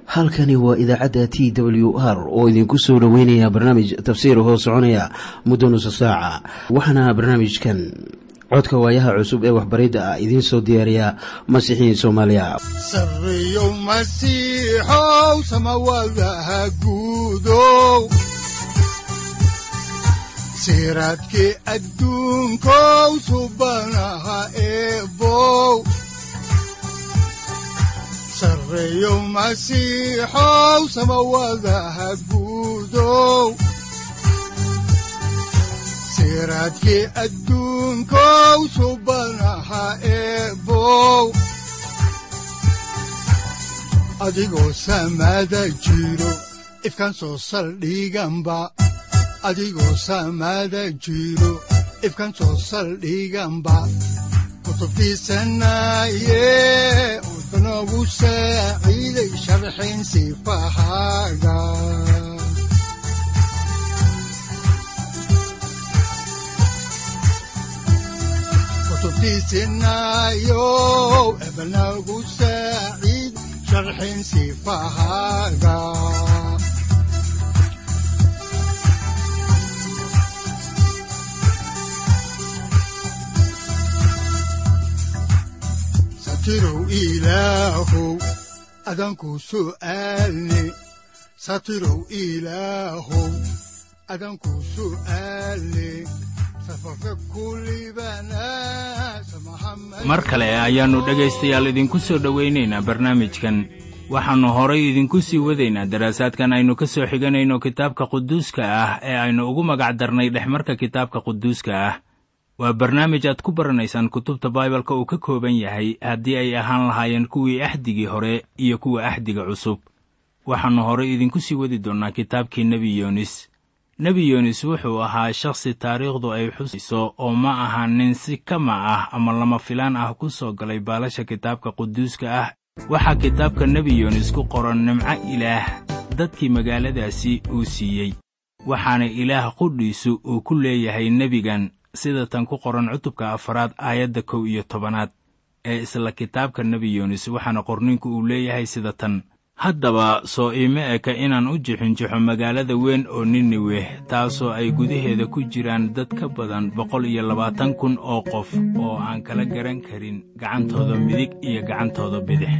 halkani waa idaacadda t w r oo idinku soo dhoweynaya barnaamij tafsiir hoo soconaya muddo nusa saaca waxaana barnaamijkan codka waayaha cusub ee waxbaridda ah idiin soo diyaariya masiixiin soomaaliya sareyow masiixow samawadaha guudow siraadkii adduunkow subanaha eebow sareyow masiixow samawadaha guudow siraadkii adduunkow subanaha eebow adigoo samada jiro ifkaan soo saldhiganba adigoo samada jiro ifkaan soo saldhiganba kutubtiisanaye udanogu saaciiday sharxin sifahaaga kutubtiisinayo ebanagu saaciid sharxin sifahaaga satirow ilaahow adanku su'aalne satirow ilaahow adanku su'aalne mar kale ayaannu dhegaystayaal idinku soo dhowaynaynaa barnaamijkan waxaannu horay idinku sii wadaynaa daraasaadkan aynu ka soo xiganayno kitaabka quduuska ah ee aynu ugu magac darnay dhexmarka kitaabka quduuska ah waa barnaamij aad ku baranaysaan kutubta baibalka uu ka kooban yahay haddii ay ahaan lahaayeen kuwii axdigii hore iyo kuwa axdiga cusub waxaannu horay idinku sii wadi doonnaa kitaabkii nebi yoonis nebi yoonis wuxuu ahaa shakhsi taariikhdu ay xusayso oo ma aha nin si kama ah ama lama filaan ah ku soo galay baalasha kitaabka quduuska ah waxaa kitaabka nebi yoonis ku qoran nimco ilaah dadkii magaaladaasi uu siiyey waxaana ilaah qudhiisu uu ku leeyahay nebigan sida tan ku qoran cutubka afaraad aayadda kow iyo tobanaad ee isla kitaabka nebi yoonis waxaana qorninku uu leeyahay sida tan haddaba soo iima eka inaan u jixinjixo magaalada weyn oo niniweh taasoo ay gudaheeda ku jiraan dad ka badan boqol iyo labaatan kun oo qof oo aan kala garan karin gacantooda midig iyo gacantooda bidix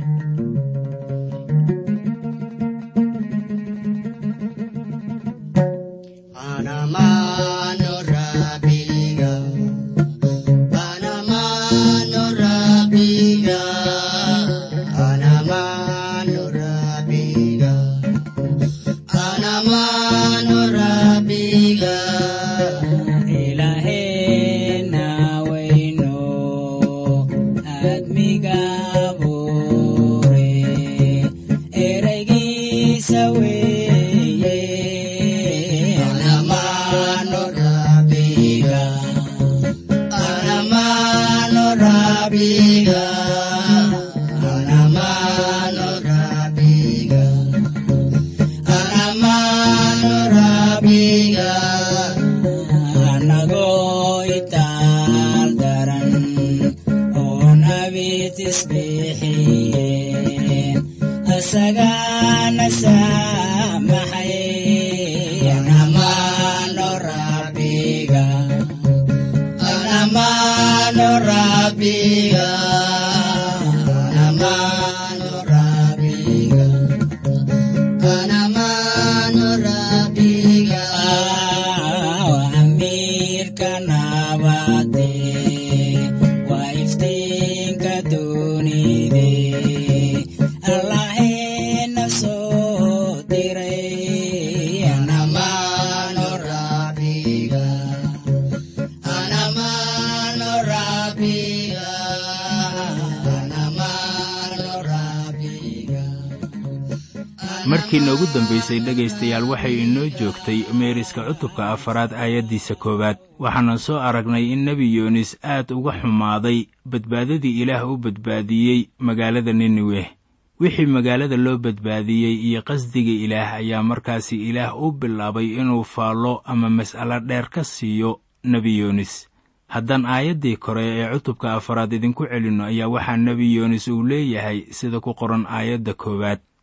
markii noogu dambaysay dhegaystayaal waxay inoo joogtay meeriska cutubka afaraad aayaddiisa koowaad waxaana soo aragnay in nebi yoonis aad uga xumaaday badbaadadii ilaah u badbaadiyey magaalada niniweh wixii magaalada loo badbaadiyey iyo qasdiga ilaah ayaa markaasi ilaah u bilaabay inuu faallo ama mas'alo dheer ka siiyo nebi yoonis haddaan aayaddii kore ee cutubka afaraad idinku celinno ayaa waxaa nebi yoonis uu leeyahay sida ku qoran aayadda koowaad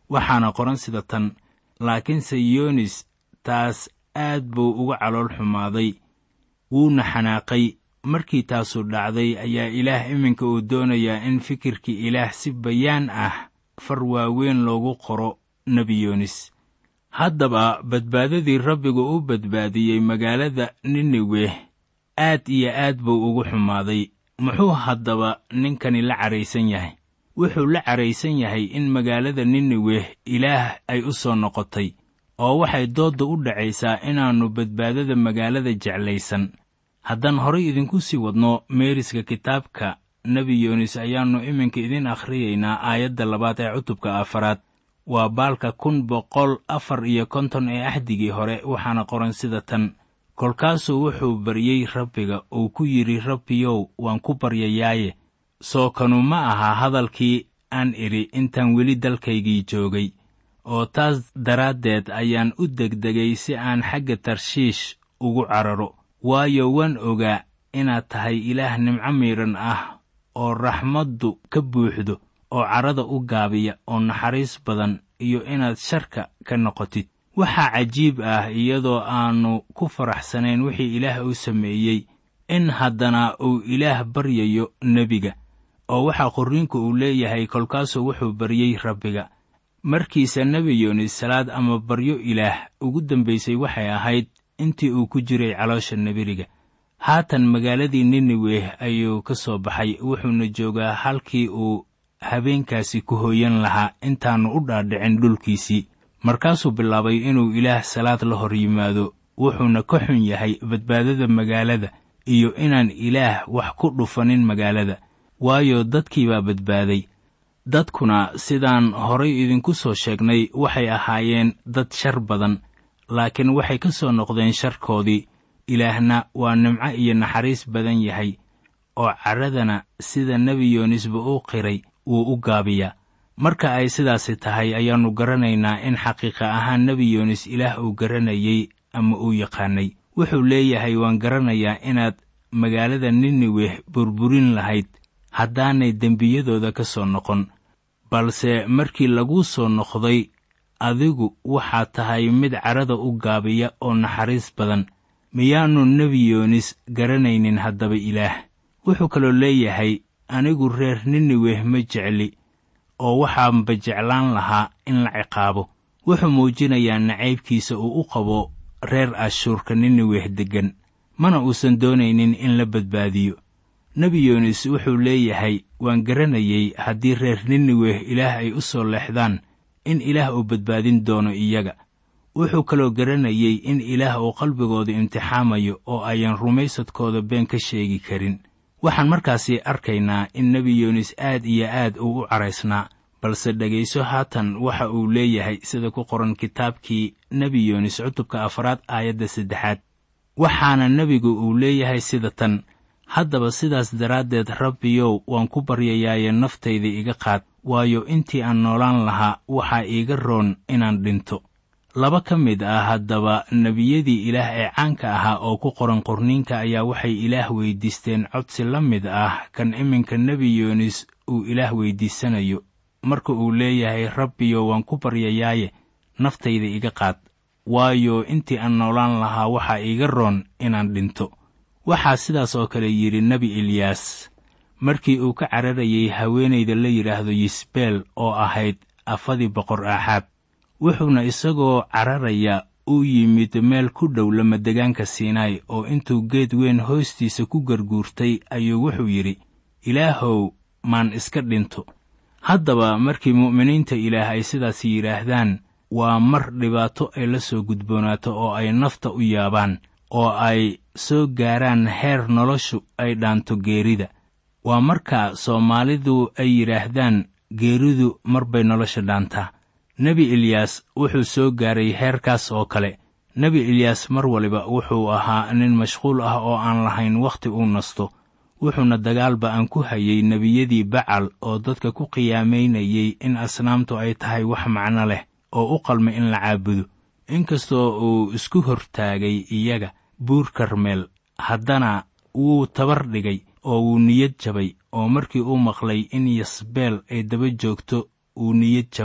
waxaana qoran sida tan laakiinse yoonis taas aad buu uga calool xumaaday wuuna xanaaqay markii taasu dhacday ayaa ilaah iminka uu doonayaa in fikirkii ilaah si bayaan ah far waaweyn loogu qoro nebi yoonis haddaba badbaadadii rabbigu u badbaadiyey magaalada niniwe aad iyo aad buu ugu xumaaday muxuu haddaba ninkani la caraysan yahay wuxuu la caraysan yahay in magaalada niniwe ilaah ay u soo noqotay oo waxay doodda u dhacaysaa inaannu badbaadada magaalada jeclaysan haddaan horay idinku sii wadno meeriska kitaabka nebi yoonis ayaannu iminka idin akhriyaynaa aayadda labaad ee cutubka afaraad waa baalka kun boqol afar iyo konton ee axdigii hore waxaana qoran sida tan kolkaasuu wuxuu baryey rabbiga uu ku yidhi rabbiyow waan ku baryayaaye soo kanu ma aha hadalkii aan idhi intaan weli dalkaygii joogay oo taas daraaddeed ayaan u degdegay si aan xagga tarshiish ugu cararo waayo waan ogaa inaad tahay ilaah nimco miidhan ah oo raxmaddu ka buuxdo oo carrada u gaabiya oo naxariis badan iyo inaad sharka ka noqotid waxaa cajiib ah iyadoo aannu ku faraxsanayn wixii ilaah uu sameeyey in haddana uu ilaah baryayo nebiga oo waxaa qorriinku uu leeyahay kolkaasuu wuxuu baryey rabbiga markiisa nebi yoonis salaad ama baryo ilaah ugu dambaysay waxay ahayd intii uu ku jiray caloosha nebiriga haatan magaaladii niniwe ayuu ka soo baxay wuxuuna joogaa halkii uu habeenkaasi ku hooyan lahaa intaannu u dhaadhicin dhulkiisii markaasuu bilaabay inuu ilaah salaad la hor yimaado wuxuuna ka xun yahay badbaadada magaalada iyo inaan ilaah wax ku dhufanin magaalada waayo dadkii baa badbaaday dadkuna sidaan horay idinku soo sheegnay waxay ahaayeen dad shar badan laakiin waxay ka soo noqdeen sharkoodii ilaahna waa nimco iyo naxariis badan yahay oo carradana sida nebi yoonisba u qiray wuu u gaabiyaa marka ay sidaasi tahay ayaannu garanaynaa in xaqiiqa ahaan nebi yoonis ilaah uu garanayey ama uu yaqaanay wuxuu leeyahay waan garanayaa inaad magaalada niniweh burburin lahayd haddaanay dembiyadooda ka soo noqon balse markii laguu soo noqday adigu waxaad tahay mid carrada u gaabiya oo naxariis badan miyaannu nebi yoonis garanaynin haddaba ilaah wuxuu kaloo leeyahay anigu reer niniweh ma jecli oo waxaanba jeclaan lahaa in la ciqaabo wuxuu muujinayaa nacaybkiisa uu u qabo reer ashuurka niniweh deggan mana uusan doonaynin in la badbaadiyo nebi yoonis wuxuu leeyahay waan garanayey haddii reer niniweh ilaah ay u soo leexdaan in ilaah uu badbaadin doono iyaga wuxuu kaloo garanayey in ilaah uu qalbigooda imtixaamayo oo ayan rumaysadkooda been ka sheegi karin waxaan markaasi arkaynaa in nebi yoonis aad iyo aad uu u caraysnaa balse dhegayso haatan waxa uu leeyahay sida ku qoran kitaabkii nebi yoonis cutubka afraad aayadda saddexaad waxaana nebigu uu leeyahay sida tan haddaba sidaas daraaddeed rabbiyow waan ku baryayaaye naftayda iga qaad waayo intii aan noolaan lahaa waxaa iiga roon inaan dhinto laba ka mid ah haddaba nebiyadii ilaah ee caanka ahaa oo ku qoran qorniinka ayaa waxay ilaah weyddiisteen codsi la mid ah kan iminka nebi yoonis uu ilaah weyddiisanayo marka uu leeyahay rabbiyo waan ku baryayaaye naftayda iga qaad waayo intii aan noolaan lahaa waxaa iiga roon inaan dhinto waxaa sidaas oo kale yidhi nebi eliyaas markii uu ka cararayay haweenayda la yidhaahdo yisbeel oo ahayd afadii boqor aaxaab wuxuuna isagoo cararaya u yimid meel ku dhow lamadegaanka siinaay oo intuu geed weyn hoostiisa ku garguurtay ayuu wuxuu yidhi ilaahow maan iska dhinto haddaba markii mu'miniinta ilaah ay sidaas yidhaahdaan waa mar dhibaato ay la soo gudboonaato oo ay nafta u yaabaan oo ay soo gaaraan heer noloshu ay dhaanto geerida waa marka soomaalidu ay yidhaahdaan geeridu mar bay nolosha dhaantaa nebi eliyaas wuxuu soo gaaray heerkaas oo kale nebi eliyaas mar waliba wuxuu ahaa nin mashquul ah oo aan lahayn wakhti uu nasto wuxuuna dagaalba aan ku hayay nebiyadii bacal oo dadka ku qiyaamaynayey in asnaamtu ay tahay wax macno leh oo u qalma in la caabudo inkastoo uu isku hortaagay iyaga buur karmeel haddana wuu tabar dhigay oo wuu niyad jabay oo markii uu maqlay in yasbeel ay daba joogto uu niyad jabay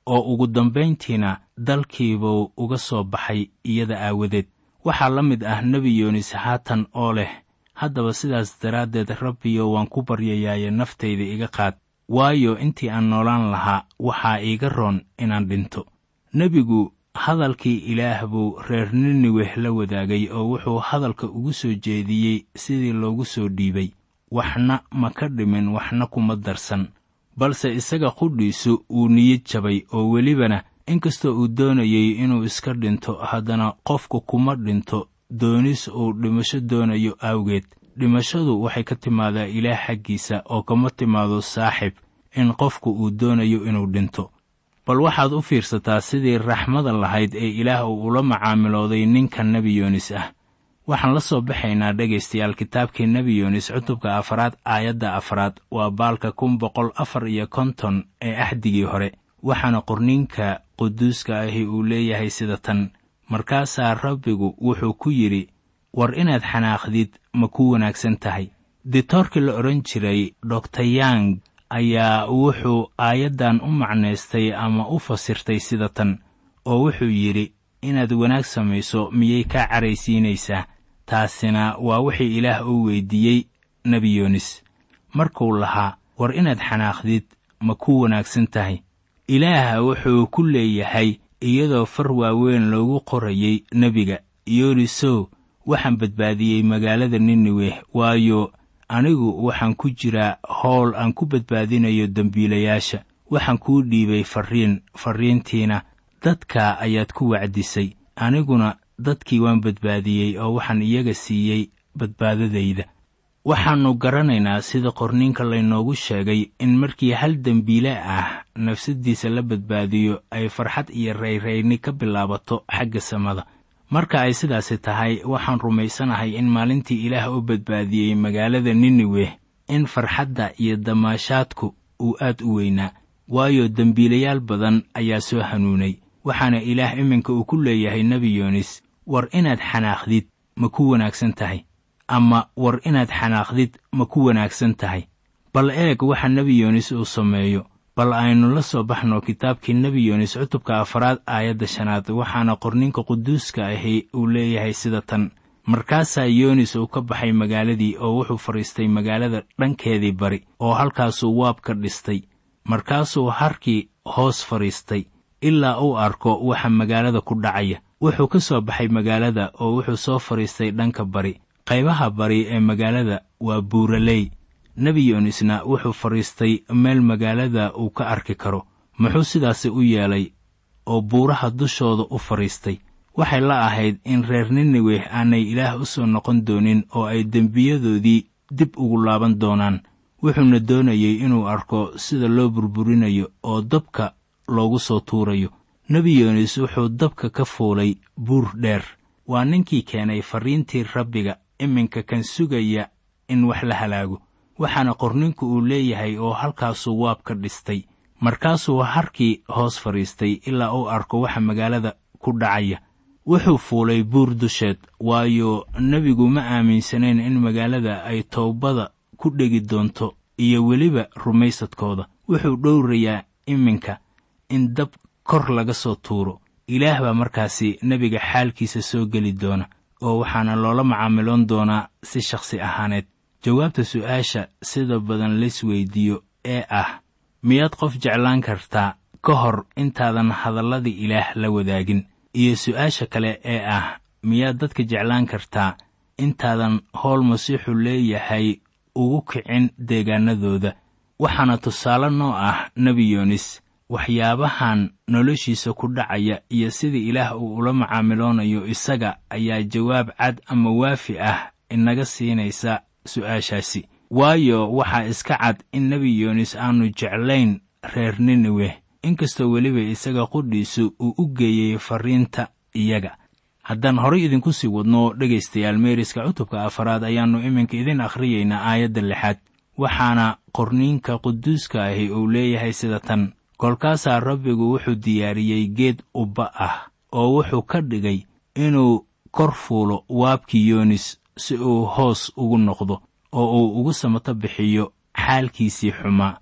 oo ugu dambayntiina dalkiibuu uga soo baxay iyada aawadeed waxaa la mid ah nebi yoonis haatan oo leh haddaba sidaas daraaddeed rabbiyo waan ku baryayaaye naftayda iga qaad waayo intii aan noolaan lahaa waxaa iiga roon inaan dhinto nebigu hadalkii ilaah buu reer niniweh la wadaagay oo wuxuu hadalka ugu soo jeediyey sidii loogu soo dhiibay waxna ma ka dhimin waxna kuma darsan balse isaga qudhiisu wuu niyad jabay oo welibana inkastoo uu doonayey inuu iska dhinto haddana qofku kuma dhinto doonis uu dhimasho doonayo awgeed dhimashadu waxay ka timaadaa ilaah xaggiisa oo kama timaado saaxib in qofku uu doonayo inuu dhinto bal waxaad u fiirsataa sidii raxmada lahayd ee ilaah uu ula macaamilooday ninka nebi yoonis ah waxaan la soo baxaynaa dhegaystayaal kitaabkii nebi yoonis cutubka afaraad aayadda afaraad waa baalka kun boqol afar iyo konton ee axdigii hore waxaana qorninka quduuska ahi uu leeyahay sida tan markaasaa rabbigu wuxuu ku yidhi war inaad xanaaqdid ma ku wanaagsan tahay ditoorkii la odhan jiray doktor yang ayaa wuxuu aayaddan u macnaystay ama u fasirtay sida tan oo wuxuu yidhi inaad wanaag samayso miyay kaa caraysiinaysaa taasina waa wixii ilaah uu weydiiyey nebi yoonis markuu lahaa war inaad xanaaqdid ma ku wanaagsan tahay ilaah wuxuu ku leeyahay iyadoo far waaweyn loogu qorayey nebiga yoonisow waxaan badbaadiyey magaalada niniweh waayo anigu waxaan ku jiraa howl aan ku badbaadinayo dembiilayaasha waxaan kuu dhiibay farriin farriintiina dadka ayaad ku wacdisay aniguna dadkii waan badbaadiyey oo waxaan iyaga siiyey badbaadadayda waxaannu garanaynaa sida qorniinka laynoogu sheegay in markii hal dembiile ah nafsaddiisa la badbaadiyo ay farxad iyo rayrayni ka bilaabato xagga samada marka ay sidaasi tahay waxaan rumaysanahay in maalintii ilaah u badbaadiyey magaalada niniweh in farxadda iyo damaashaadku uu aad u weynaa waayo dembiilayaal badan ayaa soo hanuunay waxaana ilaah iminka uu ku leeyahay nebi yoonis war inaad xanaaqdid ma ku wanaagsan tahay ama war inaad xanaaqdid ma ku wanaagsan tahay bal eeg waxa nebi yoonis uu sameeyo bal aynu la soo baxno kitaabkii nebi yoonis cutubka afaraad aayadda shanaad waxaana qorninka quduuska ahi uu leeyahay sida tan markaasaa yoonis uu ka baxay magaaladii oo wuxuu fadhiistay magaalada dhankeedii bari oo halkaasuu waab ka dhistay markaasuu harkii hoos fadhiistay ilaa uu arko waxa magaalada ku dhacaya wuxuu ka soo baxay magaalada oo wuxuu soo fadhiistay dhanka bari qaybaha bari ee magaalada waa buuraley nebi yoonisna wuxuu fadhiistay meel magaalada uu ka arki karo muxuu sidaasi u yeelay oo buuraha dushooda u fadhiistay waxay la ahayd in reer niniweh aanay ilaah u soo noqon doonin oo ay dembiyadoodii dib ugu laaban doonaan wuxuuna doonayey inuu arko sida loo burburinayo oo dabka loogu soo tuurayo nebi yoonis wuxuu dabka ka fuulay buur dheer waa ninkii keenay farriintii rabbiga iminka kan sugaya in wax la halaago waxaana qorninku uu leeyahay oo halkaasuu waab ka dhistay markaasuu harkii hoos fadhiistay ilaa uu arko waxa magaalada ku dhacaya wuxuu fuulay buur dusheed waayo nebigu ma aaminsanayn in magaalada ay toobada ku dhegi doonto iyo weliba rumaysadkooda wuxuu dhowrayaa iminka in dab kor laga soo tuuro ilaah baa markaasi nebiga xaalkiisa soo geli doona oo waxaana loola macaamiloon doonaa si shakhsi ahaaneed jawaabta su'aasha sida badan lays weydiiyo ee ah miyaad qof jeclaan kartaa ka hor intaadan hadalladii ilaah la wadaagin iyo su'aasha kale ee ah miyaad dadka jeclaan kartaa intaadan howl masiixu leeyahay ugu kicin deegaanadooda waxaana tusaale noo ah nebi yoonis waxyaabahan noloshiisa ku dhacaya iyo sida ilaah uu ula macaamiloonayo isaga ayaa jawaab cad ama waafi ah inaga siinaysa su'aashaasi waayo waxaa iska cad in nebi yoonis aanu jeclayn reer niniweh inkastoo weliba isaga qudhiisu uu u geeyey farriinta iyaga haddaan horay idinku sii wadno dhegaystayaal meeriska cutubka afaraad ayaannu iminka idin akhriyaynaa aayadda lixaad waxaana qorniinka quduuska ahi uu leeyahay sida tan kolkaasaa rabbigu wuxuu diyaariyey geed ubba ah oo wuxuu ka dhigay inuu kor fuulo waabkii yoonis si uu hoos ugu noqdo oo uu ugu samato bixiyo xaalkiisii xumaa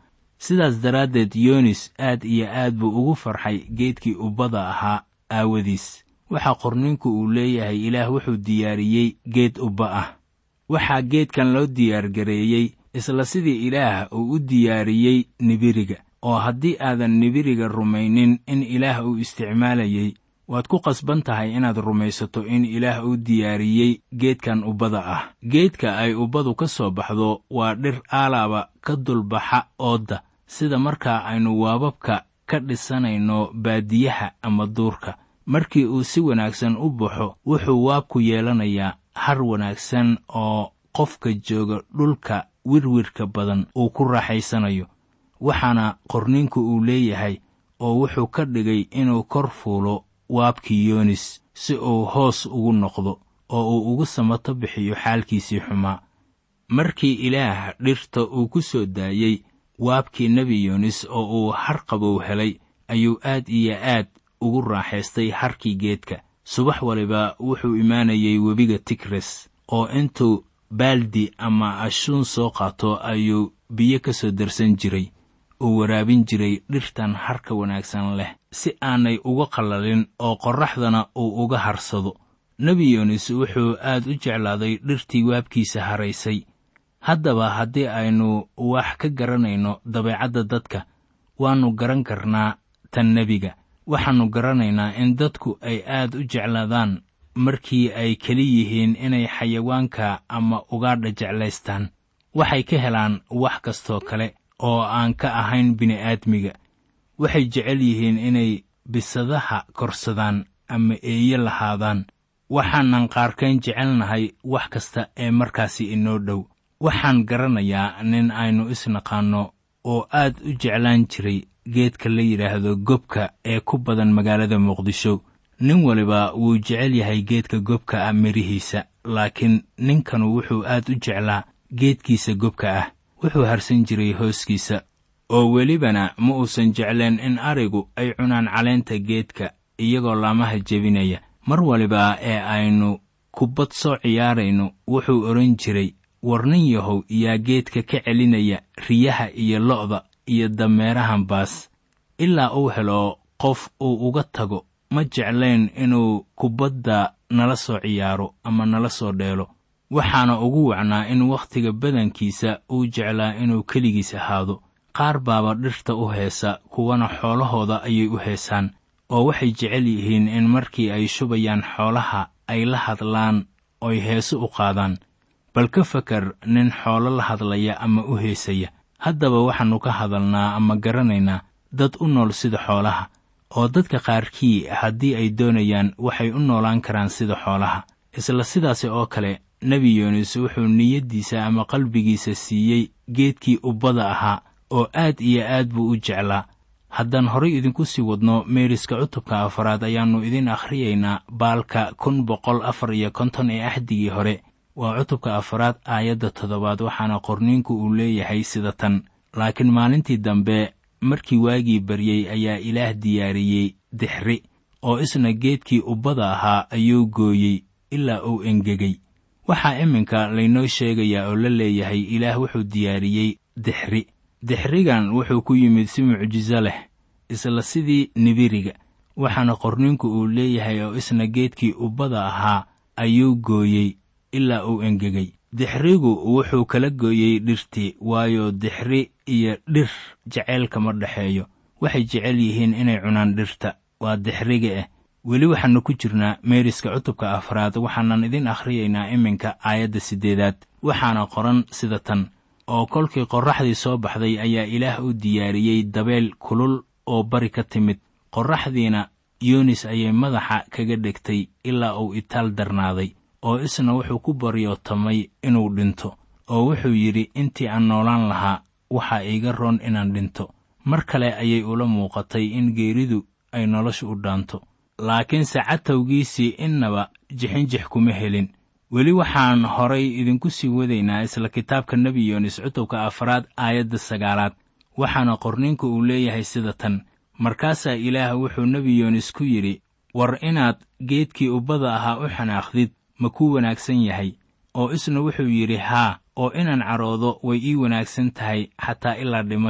sidaas daraaddeed yoonis aad iyo aad buu ugu farxay geedkii ubbada ahaa aawadiis waxaa qorninku uu leeyahay ilaah wuxuu diyaariyey geed ubba ah waxaa geedkan loo diyaargareeyey isla sidii ilaah uu u diyaariyey nibiriga oo haddii aadan nibiriga rumaynin in ilaah uu isticmaalayey waad ku qasban tahay inaad rumaysato in ilaah uu diyaariyey geedkan ubbada ah geedka ay ubbadu ka soo baxdo waa dhir aalaaba ka dulbaxa oodda sida markaa aynu waababka ka dhisanayno baadiyaha ama duurka markii uu si wanaagsan u baxo wuxuu waabku yeelanayaa har wanaagsan oo qofka jooga dhulka wirwirka badan uu ku raaxaysanayo waxaana qorninku uu leeyahay oo wuxuu ka dhigay inuu kor fuulo waabkii yoonis si uu hoos ugu noqdo oo uu ugu samato bixiyo xaalkiisii xumaa markii ilaah dhirta uu ku soo daayey waabkii nebi yoonis oo uu har qabow helay ayuu aad iyo aad ugu raaxaystay harkii geedka subax waliba wuxuu imaanayay webiga tigres oo intuu baaldi ama ashuun soo qaato ayuu biyo ka soo darsan jiray uu waraabin jiray dhirtan harka wanaagsan leh si aanay uga qallalin oo qorraxdana uu uga harsado nebi yoonis wuxuu aad u jeclaaday dhirtii waabkiisa haraysay haddaba haddii aynu wax ka garanayno dabeecadda dadka waannu garan karnaa tan nebiga waxaannu garanaynaa in dadku ay aad u jeclaadaan markii ay keli yihiin inay xayawaanka ama ugaadha jeclaystaan waxay ka helaan wax kastoo kale oo aan ka ahayn bini'aadmiga waxay jecel yihiin inay bisadaha korsadaan ama eeye lahaadaan waxaanan qaarkayn jecelnahay wax kasta ee markaasi inoo dhow waxaan garanayaa nin aynu isnaqaanno oo aad u jeclaan jiray geedka la yidhaahdo gobka ee ku badan magaalada muqdisho nin waliba wuu jecel yahay geedka gobka ah midhihiisa laakiin ninkanu wuxuu aad u jeclaa geedkiisa gobka ah wuxuu harsan jiray hooskiisa oo welibana ma uusan jecleen in arigu ay cunaan caleenta geedka iyagoo laamaha jebinaya mar waliba ee aynu kubbad soo ciyaarayno wuxuu odhan jiray war nin yahow yaa geedka ka celinaya riyaha iyo lo'da iyo dameerahan baas ilaa uu helo qof uu uga tago ma jeclayn inuu kubbadda nala soo ciyaaro ama nala soo dheelo waxaana ugu wacnaa in wakhtiga badankiisa uu jeclaa inuu keligiis ahaado qaar baaba dhirta u heesa kuwana xoolahooda ayay u heesaan oo waxay jecel yihiin in markii ay shubayaan xoolaha ay la hadlaan oy heeso u qaadaan bal ka fakar nin xoolo la hadlaya ama u heesaya haddaba waxaannu ka hadalnaa ama garanaynaa dad u nool sida xoolaha oo dadka qaarkii haddii ay doonayaan waxay u noolaan karaan sida xoolaha isla sidaasi oo kale nebi yoonis wuxuu niyaddiisa ama qalbigiisa siiyey geedkii ubbada ahaa oo aad iyo aad buu u jeclaa haddaan horay idinku sii wadno meeriska cutubka afaraad ayaannu idin akhriyaynaa baalka kun boqol afar iyo konton ee axdigii hore waa cutubka afaraad aayadda toddobaad waxaana qorniinku uu leeyahay sida tan laakiin maalintii dambe markii waagii baryey ayaa ilaah diyaariyey dixri oo isna geedkii ubbada ahaa ayuu gooyey ilaa uu engegay waxaa iminka laynoo sheegayaa oo la leeyahay ilaah wuxuu diyaariyey dixri dixrigan wuxuu ku yimid si mucjiso leh isla sidii nibiriga waxaana qorninku uu leeyahay oo isna geedkii ubbada ahaa ayuu gooyey ilaa uu engegay dixrigu wuxuu kala gooyey dhirtii waayo dixri iyo dhir jaceyl kama dhexeeyo waxay jecel yihiin inay cunaan dhirta waa dixriga ah weli waxaannu ku jirnaa meeriska cutubka afraad waxaanan idin akhriyaynaa iminka aayadda siddeedaad waxaana qoran sida tan oo kolkii qorraxdii soo baxday ayaa ilaah u diyaariyey dabeel kulul oo bari ka timid qorraxdiina yuunis ayay madaxa kaga dhegtay ilaa uu itaal darnaaday oo isna wuxuu ku baryootamay inuu dhinto oo wuxuu yidhi intii aan noolaan lahaa waxaa iiga roon inaan dhinto mar kale ayay ula muuqatay in geeridu ay nolosha u dhaanto laakiinse catawgiisii innaba jixinjix kuma helin weli waxaan horay idinku sii wadaynaa isla kitaabka nebi yoonis cutubka afraad aayadda sagaalaad waxaana qorninku uu leeyahay sida tan markaasaa ilaah wuxuu nebi yoonis ku yidhi war inaad geedkii ubbada ahaa u xanaaqdid ma kuu wanaagsan yahay oo isna wuxuu yidhi haa oo inaan caroodo way ii wanaagsan tahay xataa ilaa dhimasho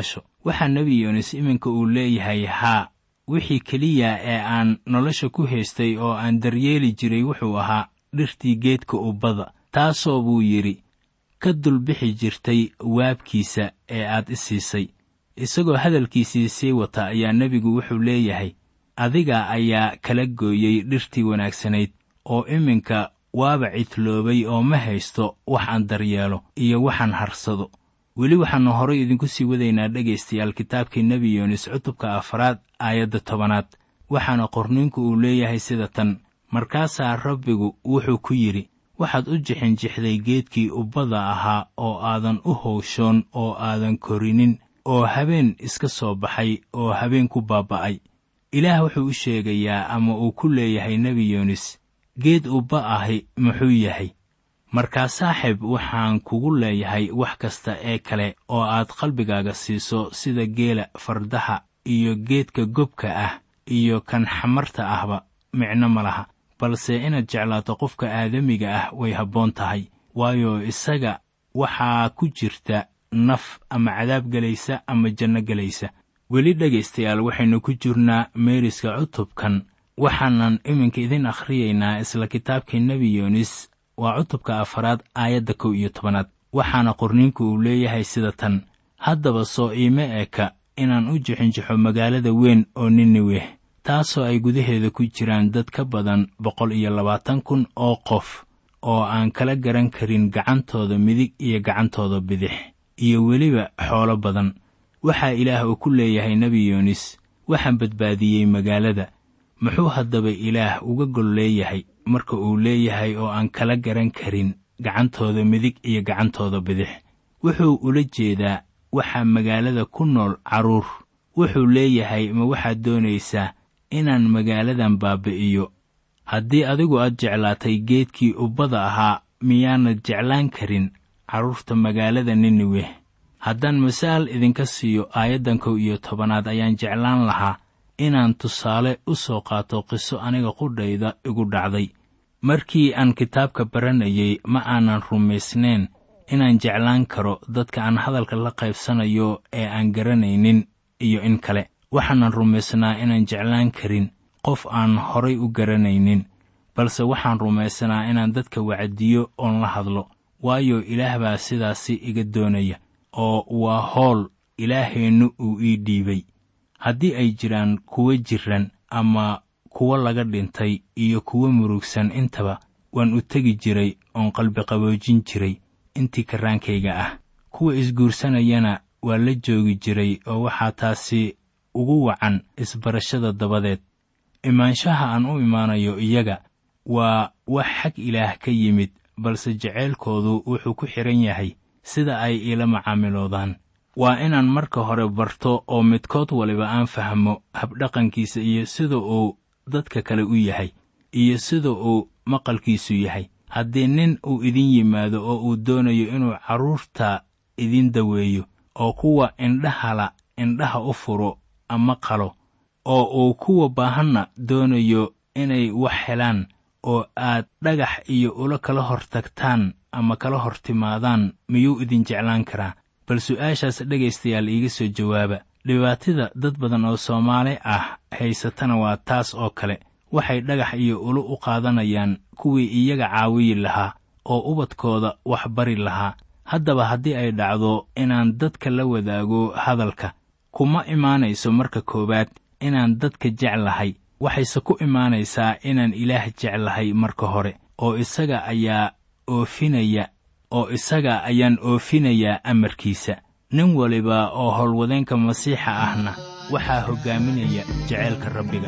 waxaa nebi yoonis iminka uu leeyahay haa wixii keliya ee aan nolosha ku haystay oo aan daryeeli jiray wuxuu ahaa dhirtii geedka ubbada taasoo buu yidhi ka dulbixi jirtay waabkiisa ee aad i siisay isagoo hadalkiisii sii wata ayaa nebigu wuxuu leeyahay adiga ayaa kala gooyey dhirtii wanaagsanayd oo iminka waaba cidloobay oo ma haysto wax aan daryeelo iyo waxaan harsado weli waxaannu horay idinku sii wadaynaa dhegaystayaal kitaabkii nebi yoonis cutubka afraad aayadda tobanaad waxaana qorniinku uu leeyahay sida tan markaasaa rabbigu wuxuu ku yidhi waxaad u jixinjixday geedkii ubbada ahaa oo aadan u howshoon oo aadan korinin oo habeen iska soo baxay oo habeen ku baaba'ay ilaah wuxuu u sheegayaa ama uu ku leeyahay nebi yoonis geed ubba ahi muxuu yahay markaa saaxib waxaan kugu leeyahay wax kasta ee kale oo aad qalbigaaga siiso sida geela fardaha iyo geedka gobka ah iyo kan xamarta ahba micno ma laha balse inaad jeclaato qofka aadamiga ah way habboon tahay waayo isaga waxaa ku jirta naf ama cadaab gelaysa ama janno gelaysa weli dhegaystayaal waxaynu ku jirnaa meeriska cutubkan waxaanan iminka idin akhriyaynaa isla kitaabkii nebi yoonis waa cutubka afaraad aayadda kow iyo tobanaad waxaana qorniinku uu leeyahay sida tan haddaba soo iime eka inaan u jixinjixo magaalada weyn oo niniweh taasoo ay gudaheeda ku jiraan dad ka badan boqol iyo labaatan kun oo qof oo aan kala garan karin gacantooda midig iyo gacantooda bidix iyo weliba xoolo badan waxaa ilaah uu ku leeyahay nebi yoonis waxaan badbaadiyey magaalada muxuu haddaba ilaah uga gol leeyahay marka uu leeyahay oo aan kala garan karin gacantooda midig iyo gacantooda bidix wuxuu ula jeedaa waxaa magaalada ku nool carruur wuxuu leeyahay ma waxaad doonaysaa inaan magaaladan baabi'iyo haddii adigu aad jeclaatay geedkii ubbada ahaa miyaanad jeclaan karin carruurta magaalada niniweh haddaan masaal idinka siiyo aayaddan kow iyo tobanaad ayaan jeclaan lahaa inaan tusaale u soo qaato qiso aniga qudhayda igu dhacday markii aan kitaabka baranayay ma aanan rumaysnayn inaan jeclaan karo dadka aan hadalka la qaybsanayo ee aan garanaynin iyo in kale waxaanan rumaysnaa inaan jeclaan karin qof aan horay u garanaynin balse waxaan rumaysanaa inaan dadka wacdiyo oon la hadlo waayo ilaah baa sidaasi iga doonaya oo waa howl ilaaheennu uu ii dhiibay haddii ay jiraan kuwo jiran ama kuwo laga dhintay iyo kuwo murugsan intaba waan u tegi jiray oon qalbiqaboojin jiray intii karaankayga ah kuwa isguursanayana waa la joogi jiray oo waxaa taasi ugu wacan isbarashada dabadeed imaanshaha aan u imaanayo iyaga waa wax xag ilaah ka yimid balse jaceylkoodu wuxuu ku xidhan yahay sida ay iila macaamiloodaan waa inaan marka hore barto oo midkood waliba aan fahmo habdhaqankiisa iyo sida uu dadka kale u yahay iyo sida uu maqalkiisu yahay haddii nin uu idin yimaado oo uu doonayo inuu carruurta idin daweeyo oo kuwa indhahala indhaha u furo ama qalo oo uu kuwa baahanna doonayo inay wax helaan oo aad dhagax iyo ula kala hor tagtaan ama kala hor timaadaan miyuu idin jeclaan karaa bal su'aashaas dhegaystayaal iiga soo jawaaba dhibaatada dad badan oo soomaali ah haysatana waa taas oo kale waxay dhagax iyo ulu u qaadanayaan kuwii iyaga caawiyi lahaa oo ubadkooda wax bari lahaa haddaba haddii ay dhacdo inaan dadka la wadaago hadalka kuma imaanayso marka koowaad inaan dadka jeclahay waxayse ku imaanaysaa inaan ilaah jeclahay marka hore oo isaga ayaa oofinaya oo isaga ayaan oofinayaa amarkiisa nin waliba oo howlwadeenka masiixa ahna waxaa hoggaaminaya jeceylka rabbiga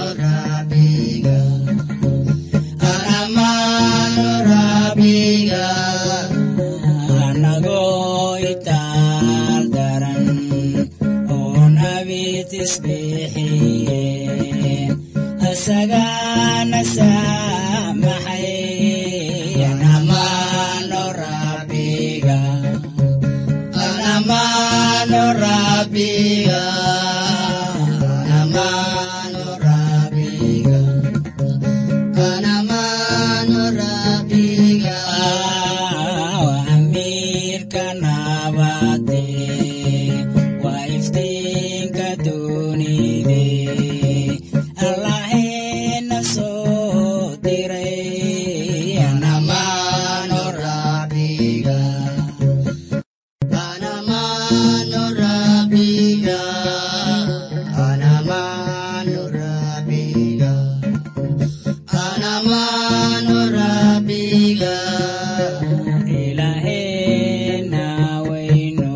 Rabbiga tisbixiyeen asagana saamaxay anamano rabbiga anamano rabbiga anamano rabbiga anamano rabbiga amiirka nabade waa iftiinka dunide allahena soo diray anamano rabbiga anamano rabbiga anamano rabbiga anamano rabbiga ilahena weyno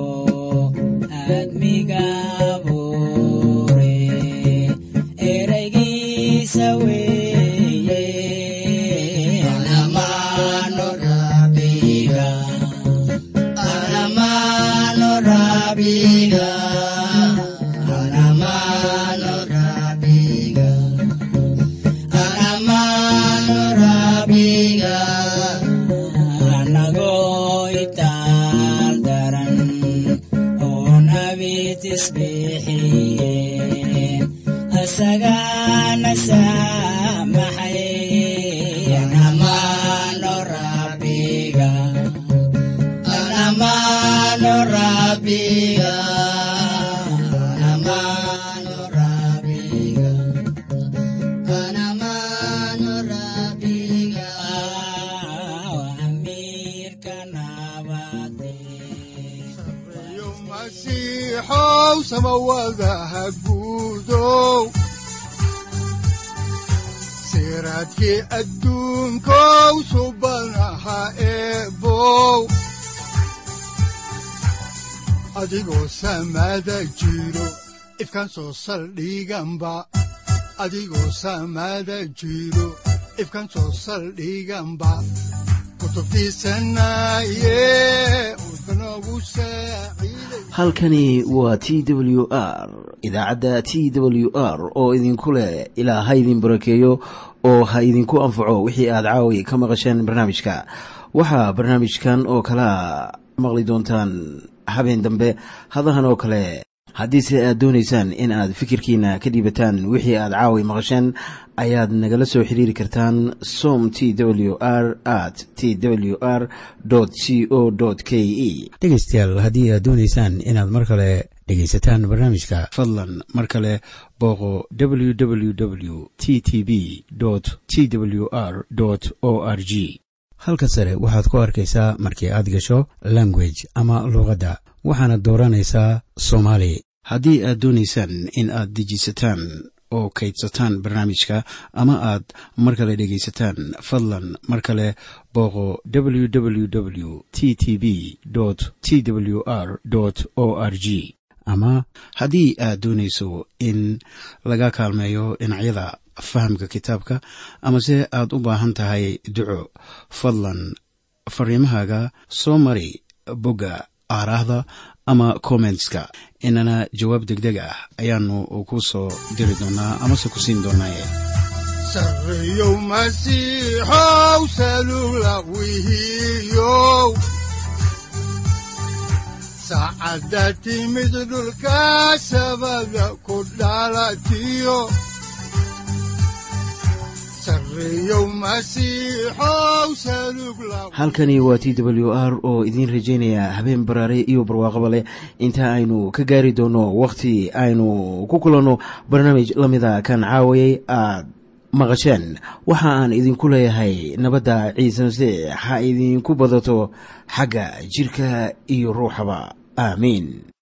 admiga bure ereygiisa weeye anamano rabbiga anamano rabbiga anamano rabbiga anamano rabbiga anagoo itaal daran oon abid isbixiyeen asagana saamaxay anamano rabbiga anamano rabbiga anamano rabbiga anamano rabbiga amiirka nabade sareeyo masiixow samawadaha guudow siraadkii adduunkow subanaha eebow adigoo samada jiro ifkaan soo saldhiganba adigoo samada jiro ifkaan soo saldhiganba kutubtiisanaye udbanogu saaciiday halkani waa t w r idaacadda t w r oo idinku leh ilaa ha idin barakeeyo oo ha idinku anfaco wixii aad caawi ka maqasheen barnaamijka waxaa barnaamijkan oo kalea maqli doontaan habeen dambe hadahan oo kale haddiise aad doonaysaan in aad fikirkiina ka dhiibataan wixii aad caawi maqasheen ayaad nagala soo xiriiri kartaan som t w r at t w r c o k e dhegaystayaal haddii aad doonaysaan inaad mar kale dhegaysataan barnaamijka fadlan mar kale booqo www t t b t w r o r g halka sare waxaad ku arkaysaa markii aad gasho language ama luuqadda waxaana dooranaysaa soomaali haddii aad doonaysaan in aad dejisataan oo kaydsataan barnaamijka ama aad mar kale dhegaysataan fadlan mar kale booqo www t t b t w r o r g ama haddii aad doonayso in laga kaalmeeyo dhinacyada fahamka kitaabka amase aad u baahan tahay duco fadlan fariimahaaga soo mari bogga aaraahda ama kommentska inana jawaab degdeg ah ayaanu ku soo diri doonaa amase ku siin doonaaye sareeyow masiixow salula wihiyow saacadda timid dhulka sabada ku dhalatiyo sareeyow masiixow salug la halkani waa t w r oo idiin rajaynaya habeen baraare iyo barwaaqaba leh inta aynu ka gaari doono wakhti aynu ku kulanno barnaamij la mida kan caawayay aad maqasheen waxa aan idinku leeyahay nabadda ciise masiix ha idinku badato xagga jidhka iyo ruuxaba aamiin